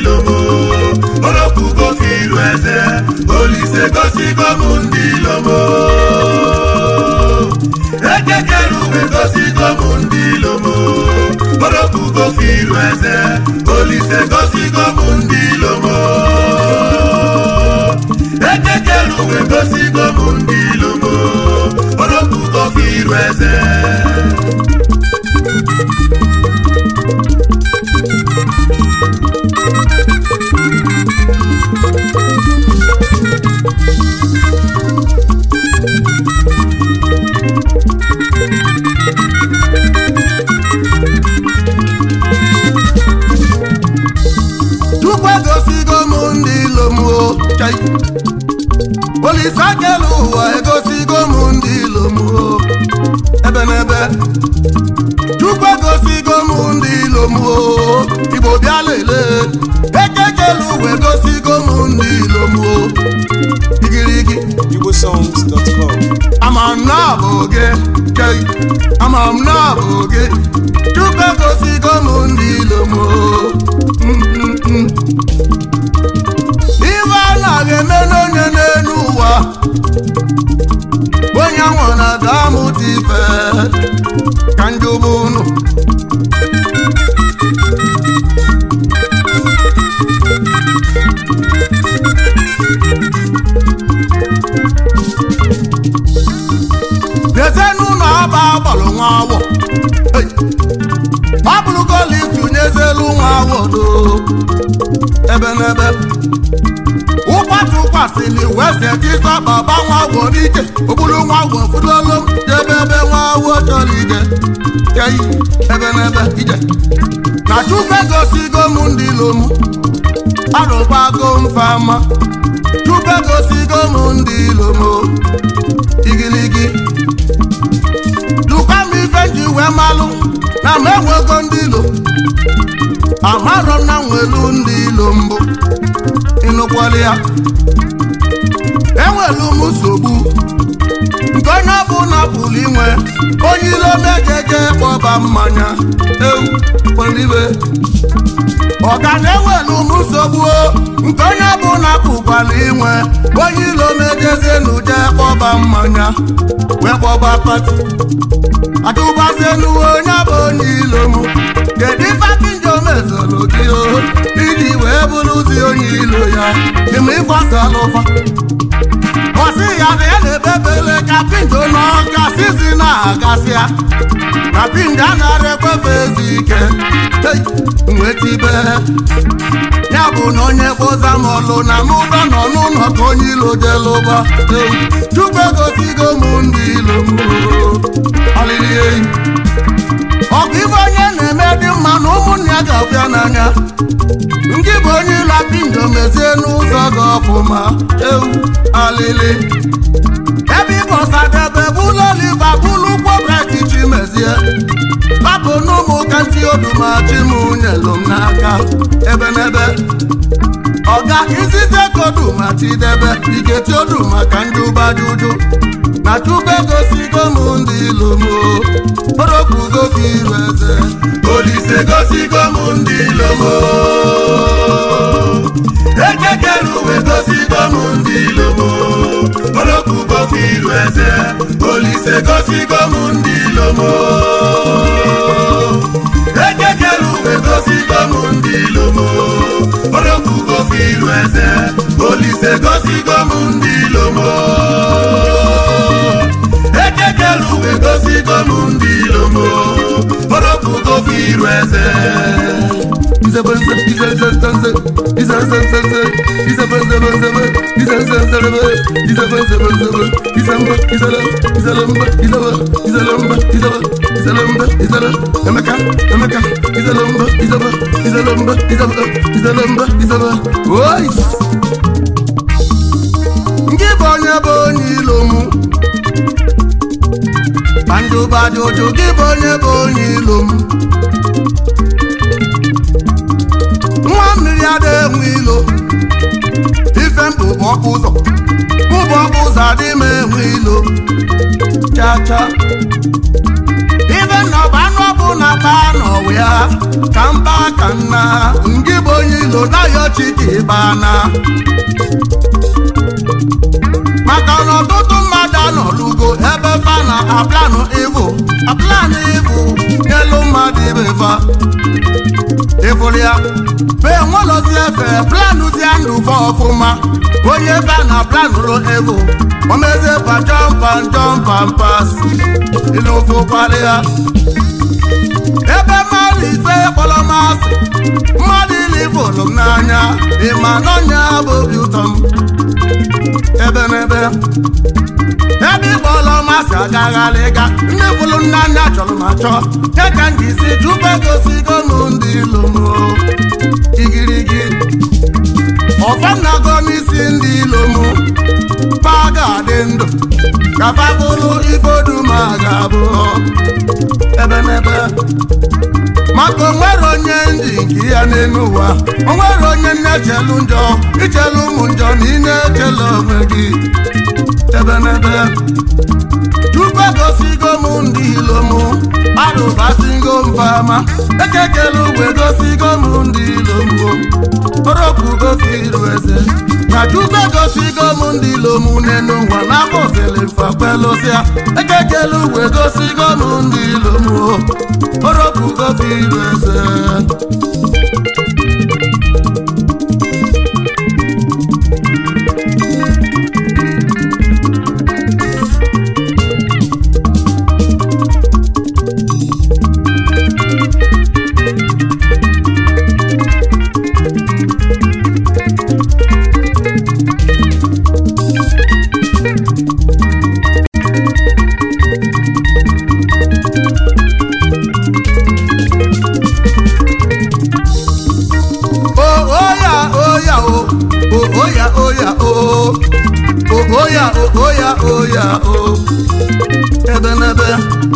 ilomo oropugo firu eze olise gosigo m ndị ilomo ekekere ube gosigo m ndị ilomo oropugo firu eze olise gosigo m ndị ilomo ekekere ube gosigo m ndị ilomo oropugo firu eze Chukwu egosigo m ndị ilom o chai. Olise akelu ụwa egosigo m ndị ilom o ebe n'ebe Chukwu egosigo m ndị ilom o Igbo bịa lelee ekekelu ụwa egosigo m ndị ilom o igirigi igbosongs.com ama m na ọ bụ gị chai. ama m na ọ bụ gị Chukwu egosigo m ndị ilom o Mm, mm, mm. ife a na-eme n'onye n'elu ụwa onye nwere ga-amụta ife ka njọba unu bịazie n'ụlọ ọba agbalụ nwa awọ Hey! ọ bụrụgo lift nyezelu nwa awọ do ebe n'ebe ụkwatụ kwasịrị wese jizọ baba nwa agwọ n'ike okpuru nwa agwọ fụdolu m jebe ebe nwa awọ chọrọ ije kei ebe n'ebe ije na chukwu egosigo m ndị ilom arụbago mfama chukwu egosigo m ndị ilom igiligi lukwa m ife ji wee malụ na m enwego ndị ilo amarọ m na nwelu ndị ilo mbụ ịnụkwala ya enwelu m nsogbu nke onye ọbụla pụrụ inwe onye ilo mejeje kpọba mmanya ewu olive ọga na-enwelu m nsogbu o, nke onye ọbụla pụkwara inwe onye ilo mejezie n'uje kpọba mmanya wee kpọba pati atụbazienu onye bụ onye ilo m kedu ifakinjo mezoro gị o iji wee bụrụzi onye ilo ya ime ịgbasala ụfa ọsị ya na ya na-ebebele ka pinjo n'ọka sizi na-agasịa na pinjo anaghị ekwefe ezi ike Hey, nweta ibe ya bụ na onye kpoza m ọlụ na mụba nọ n'ụlọ ka onye ilo jelụba Hey, chukwu egosigo m ndị ilo m ọlịlị eyi ọgụ ibe onye na-eme dị mma na ụmụnne ya ga-abịa n'anya ndị bụ onye ịla pinjo mezie n'ụzọ gị ọfụma ewu alịlị ebe ịbọsadebe bụlụ oliva bụlụ ụgbọ breti chimezie babụ n'ụmụ ka ntị odumachi m nyelụ m n'aka ebe n'ebe ọga izize koduma tidebe igeti oduma ka ndị ụba juju na chukwu egosigo m ndị ilomo orokwugo gị iru eze olise gosigo m ndị ilomo ekekere uwe gosigo m ndị ilomo orokugo firu eze olise gosigo m ndị ilomo ekekere uwe gosigo m ndị ilomo orokugo firu eze olise gosigo m ndị ilomo ekekere uwe gosigo m ndị ilomo orokugo firu eze Izebenze, izezenzenze, izezenzenze, izebenzebenzebe, izezenzelebe, izebenzebenzebe, izembe, izele, izelembe, izele, izelembe, izele, izelembe, izele, emeka, emeka, izelembe, izebe, izelembe, izebe, izelembe, izebe. Ois! Ngị bụ onye bụ onye ilo mụ Bandụbadụjụ gị bụ onye bụ onye ilo mụ nwa mmiri ada enwe ilo ife mbụ bụ ọkụ ụzọ mụ bụ ọkụ ụzọ adị m enwe ilo cha cha ife nna ọba anụ ọbụ na akpa nọ wee ya ka mba ka nna ngị bụ onye ilo na-ayọ chike ịbana maka na ọtụtụ mmadụ anọlugo ebe fa na aplanụ ịbụ aplanụ ịbụ n'elu mmadụ ibe fa ịfụrụ ya bee nwelọzi efe planụzie ndụ fa ọfụma onye fa na planụlụ ịbụ omezie pa jọmpan jọmpan pas ịlụfụ kpalịa ebe mmadụ ise kpọrọ masị mmadụ ili bụlụ m n'anya ịma n'ọnya bụ obi ụtọ m ebe n'ebe ebe ịkpọrọ masị agagharịga ndị bụlụ n'anya chọrọ ma chọọ ya ka m ji si chukwu egosigo m ndị ilu m igirigi ọfanago n'isi ndị ilu m pa ga-adị ndụ ka fa bụrụ ifoduma ga-abụ ebe n'ebe maka onwere onye ndị nke ya n'elu ụwa onwere onye na-echelu njọ ichelu ụmụ njọ na ị na-echelu onwe gị ebe n'ebe chukwu egosigo m ndị ilo m arụbasigo m fama ekekele ugwe gosigo m ndị ilo m oropugo iru eze na chukwu egosigo m ndị ilo m n'elu ụwa n'afọ ofele mfakwelosia ekekele ugwe gosigo m ndị ilo m oropugo iru eze Oh, oh yeah, oh yeah, oh. Oh, oh yeah, oh yeah, oh. Oh, oh yeah, oh, oh yeah, oh yeah, oh. Ebe n'ebe.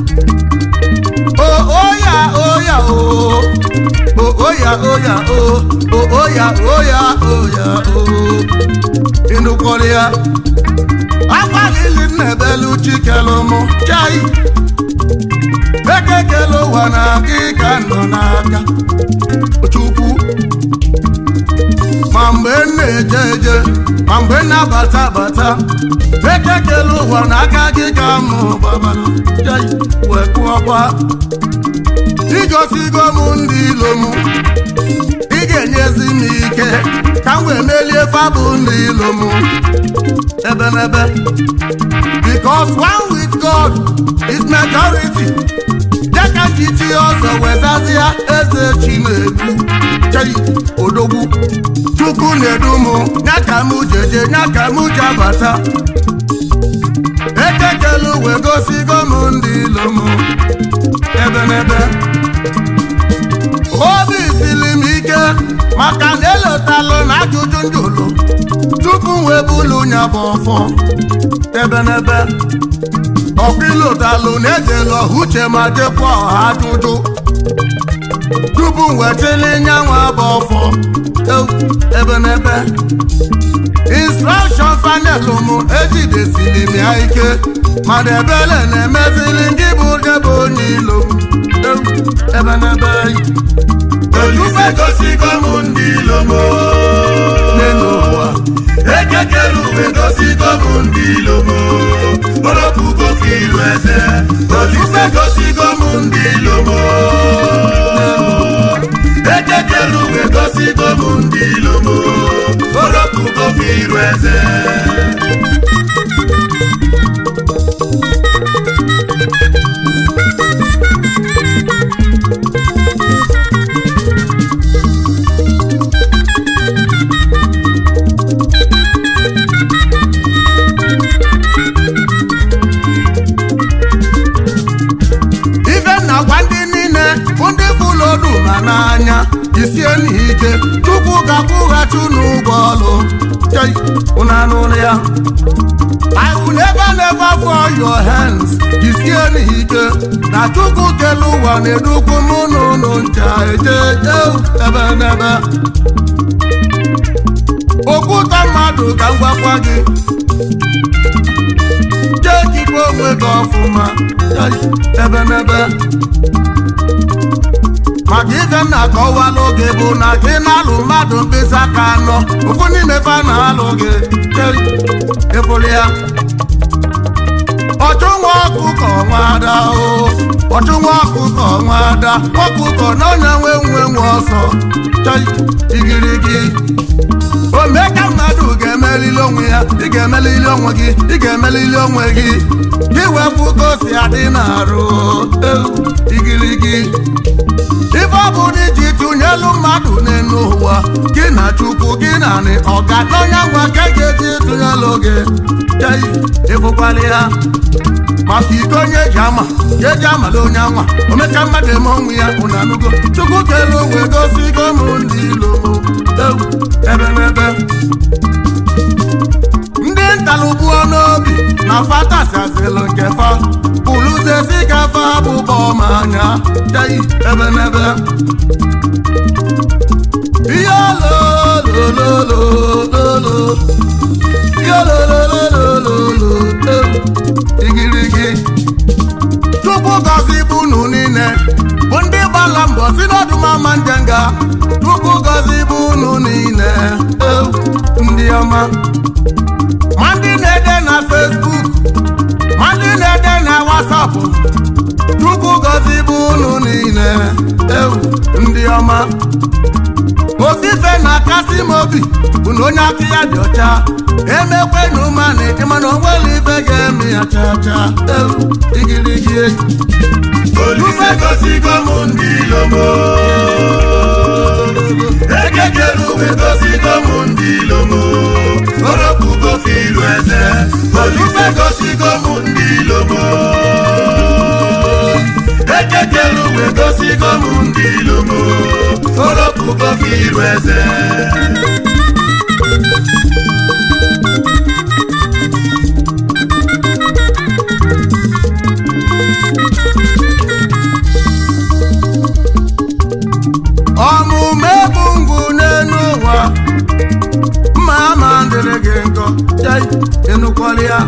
Oh, oh yeah, oh yeah, oh. Oh, oh yeah, oh yeah, oh. Oh, oh yeah, oh yeah, oh yeah, oh. Ịnụkwara ya. Akwa lili nnebelu chikelu mụ. Chai. Ekekele ụwa na gị ka nọ n'aka. Chukwu. ma mgbe m na-eje eje ma mgbe m na-abata abata ekekele ụwa n'aka gị ka mụ gbabalụ Jai, wee kụọkwa igosigo m ndị ilo m ị ga-enyezi m ike ka m wee melie fabụ ndị ilo m ebe n'ebe because one with God is majority dịka njichi ọzọ wezazịa eze chinedu chei odogwu chukwu na-edu m ya ka m jeje ya ka m ji abata ekekelu wee gosigo m ndị ilo m ebe n'ebe obi siri m ike maka na elotalụ na ajụjụ njụlụ tupu m wee bulu nya bụ ọfọ ebe n'ebe ọkụ ilotalụ na-ejela uche ma jekwa ọha ajụjụ tupu m wetili nyanwa bụ ọfọ ewu, ebe n'ebe instrọkshọn fanelụ m ejidesiri m ya ike mana ebele na-emezili ndị bụ debe onye ilo m ewu, ebe n'ebe Olise gosigo m ndị ilo m n'elu ụwa ekekere uwe gosigo m ndị ilo m oropugo ka iru eze Olise gosigo m ndị ilo m ekekere uwe gosigo m ndị ilo m oropugo ka iru eze ife na gwa ndị niile bụ ndị bụlodu ma n'anya isie n'ike tupu ga-akwụghachi unu ụgwọ ọlụ Chai, unu anụrụ ya I will never never for your hands isie n'ike na chukwu kele ụwa na-edukwu mụ na unu ncha eje eje ebe n'ebe okwuta mmadụ ka m gwakwa gị jee jikwa onwe gị ọfụma Chai, ebe n'ebe maka ife m na-akọwala oge bụ na gị na-alụ mmadụ mkpịsị aka anọ ofu n'ime fa na-alụ gị ịfụrụ ya ọchụ nwa ọkụkọ nwada o ọchụ nwa ọkụkọ nwada ọkụkọ na onye nwe nwe nwe ọsọ chọị igirigi ome ka mmadụ ga-emelili onwe ya ị ga-emelili onwe gị ị ga-emelili onwe gị gị wepụ ka o si adị na-arụ ewu igirigi ife ọ bụ na iji tụnyelu mmadụ n'elu ụwa gị na chukwu gị na nị ọga n'onye ngwa ka ga-eji tụnyelu gị chei ịfụkwala ya maka iko onye eji ama ya eji amala onye anwa omeka mmadụ eme onwe ya ụna anụgo chukwu kelu wee gosigo m ndị ilo ewu ebe n'ebe ndị ntalụgbuo n'obi na fatasịazịlụ nke fa pụlụzezi ka fa bụbọ ma anya chei ebe n'ebe ihe olololololo ihe olololololo igirigi chukwu gọzi bụ unu niile bụ ndị gbala mbọ si n'ọdụmama njenga chukwu gọzi bụ unu niile ewu ndị ọma ma ndị na-ede na fesbuk ma ndị na-ede na wasapụ chukwu gọzi bụ unu niile ewu ndị ọma ofufe na-akasị m obi bụ na onye aka ya dị ọcha emekwe na ụmanị ịmana onwere ife ga-eme ya chacha ewu igirigi Olise gosigo m ndị ilomo ekekere uwe gosigo m ndị ilomo oropugo filu eze Olise gosigo m ndị ilomo ekekere uwe gosigo m ndị ilomo oropugo filu eze ọmụmụ ebu ngwu n'elu ụwa mma ama dịrị gị nkọ jai ịnụkwọrị ya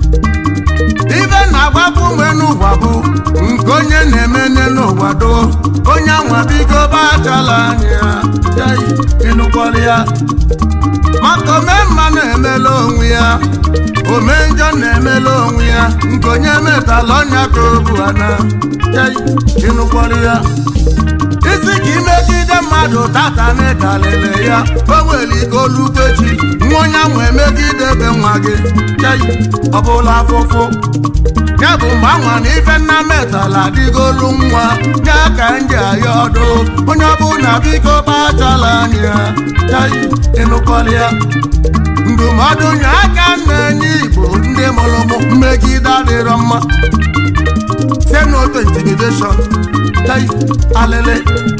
ibe na-agwapụ mgbe n'ụwa bụ nke onye na-eme n'elu ụwa do onye anwa bigo bachala anya ya jai ịnụkwọrị ya maka ome mma na-emela onwe ya ome njọ na-emela onwe ya nke onye metala ọnya ka o bu ana jai ịnụkwọrị ya isi ka imegide mmadụ tata n'ịkalịlị ya o nwere ike olukwechi nwa onye ahụ emegide be nwa gị chei ọ bụla afụfụ ya bụ mgbe anwa na ife nna metala adịgolu nwa ya ka nji aya ọdụ onye ọbụla biko kpachala anya ya chei ịnụkọrị ya ndụmọdụ nye aka na-enye igbo ndị mụrụ mụ mmegide adịrọ mma say no to intimidation hey alele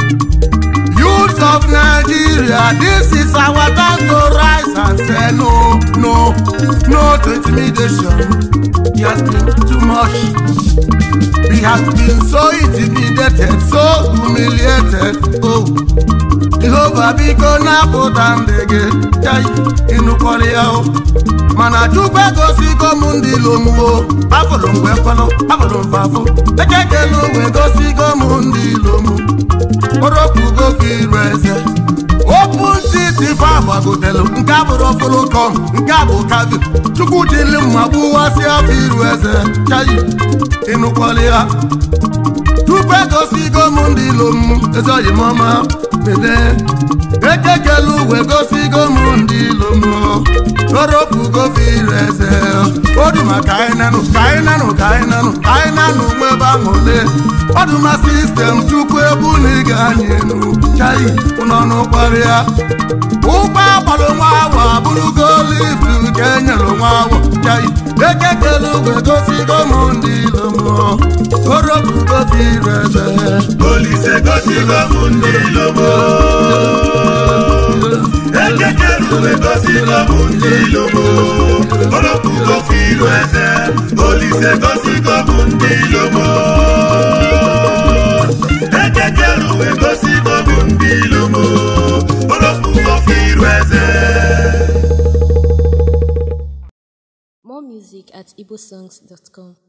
youth of nigeria this is our time to rise and say no no no to intimidation it has been too much we have been so intimidated so humiliated oh jehova biko napụta ndị gị chai ịnụkọrị ya o mana chukwu egosigo m ndị ilomuo afụrụ mgbe kwelụ afụrụ mfafụ ekekelu wee gosigo m ndị ilomu kpọrọpụgo ka iru eze okwu ntị tife agbagotelu nke abụrụ fụlụ kọm nke a bụ kavi chukwu jili mma gbuwasị afọ iru eze chai ịnụkọrị ya tupu egosigo m ndị ilom ezi oyi m ọma mede ekekelu uwe gosigo m ndị ilom toropụgo fire eze oduma ka anyị nanụ ka anyị nanụ ka anyị nanụ ka anyị nanụ nwebe ahụ ole ọdụma sistem chukwu ebu na ịga anyị enu chai ụnọnụ kparịa ụgbọ agbalụ nwa awa bụrụgo lift nke enyere nwa awa chai ekekelu uwe gosigo m ndị ilom toropụgo fire eze Olise gosigo m ndị ilomo ekekere uwe gosigo m ndị ilomo oropugo filu eze Olise gosigo m ndị ilomo ekekere uwe gosigo m ndị ilomo oropugo filu eze More music at igbosongs.com.